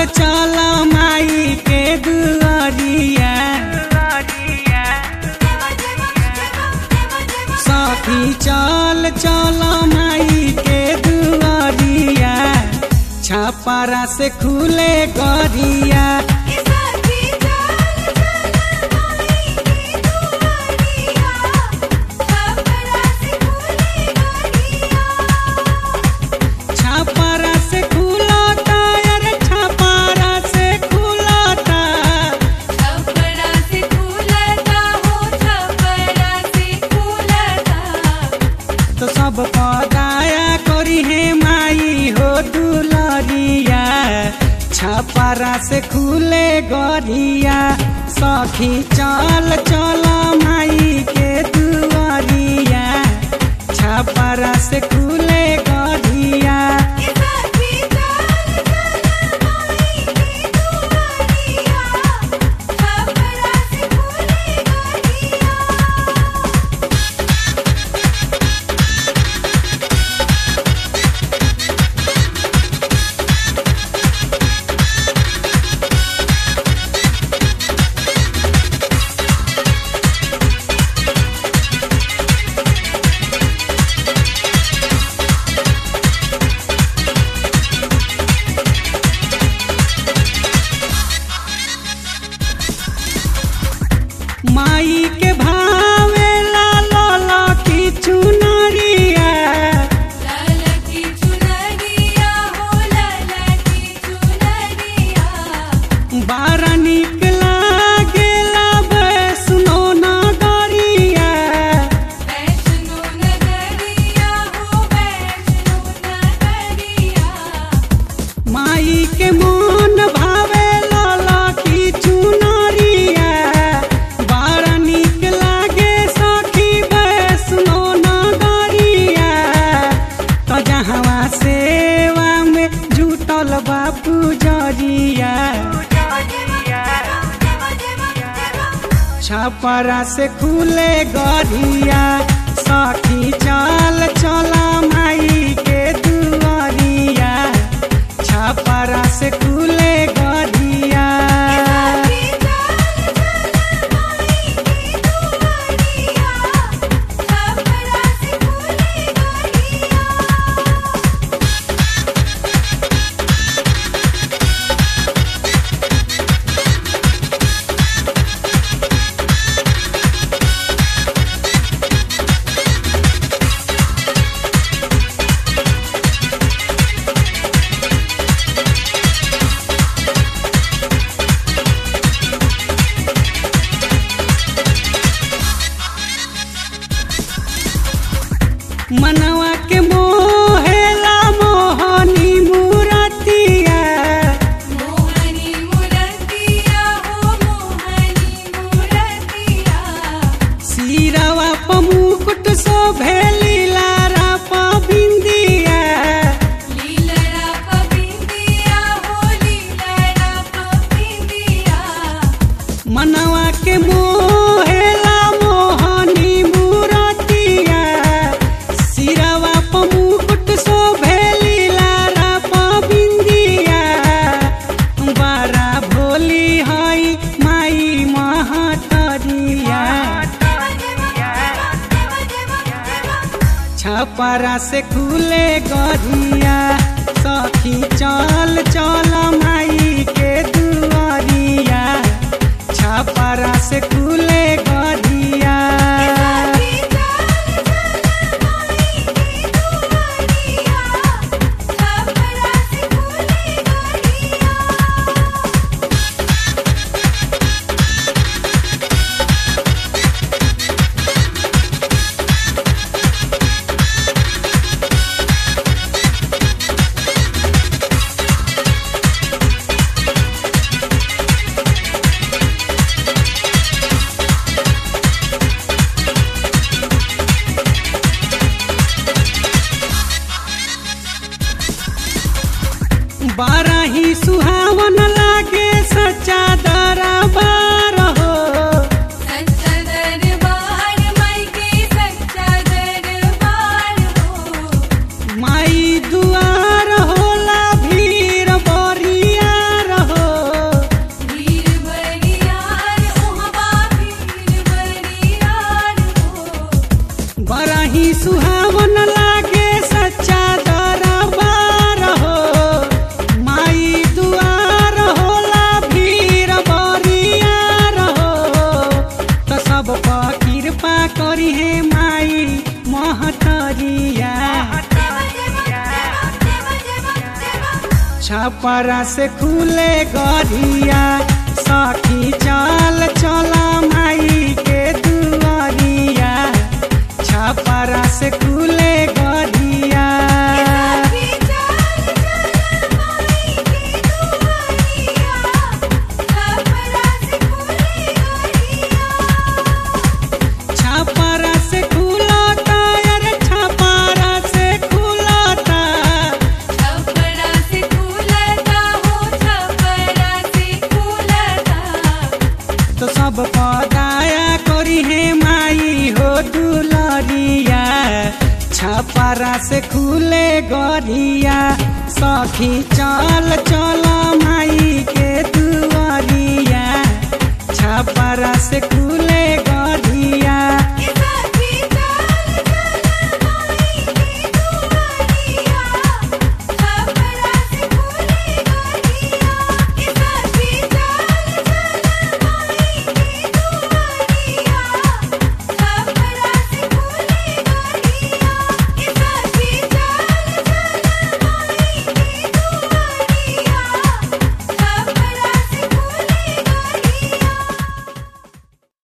चल चल माई के दुआरिया सखी चल चल माई के दुआरिया छापारा से खुले गरिया छापारा से खुलाता अरे छापारा से खुलाता तो सब पदाया करी है माई हो दुलरिया छापारा से खुले गरिया सखी चल चल माई के दुआरिया छापारा से खुले गरिया माई के भावे ला ला की चुनरिया बारा निक लागेला सुनो ना गरिया माई के मन भावे लाला की चुनरिया बारा निक लागे सखी सुनो ना गरिया तो जहवा सेवा में जुटल बापू जरिया छपरा से खुले गरिया सखी चल चल माई के दुआरिया छपरा से खुले गरिया मनवा के मोहेला मोहनी मूरतिया सिरवा प मुकुट सो भेली लारा प बिंदिया मनवा के मोहेला मोहनी मूरतिया सिरवा प मुकुट सो भेली लारा प बिंदिया बारा भोली हई माई महतरिया छपरा से खुले गरिया सखी चल चल माई के दुआरिया छपरा से खुले गरिया छपरा से खुले गरिया सखी चल चल माई के दुआरिया छपरा से खुले गरिया सखी चल चल माई के दुआरिया छपरा से खुले गरिया छपरा से खुलाता अरे छपरा से खुलाता छपरा से खुलता हो छपरा से खुलता तो सब पदाया करी है माई हो दुलरिया छपरा से खुले गरिया सखी चल चल माई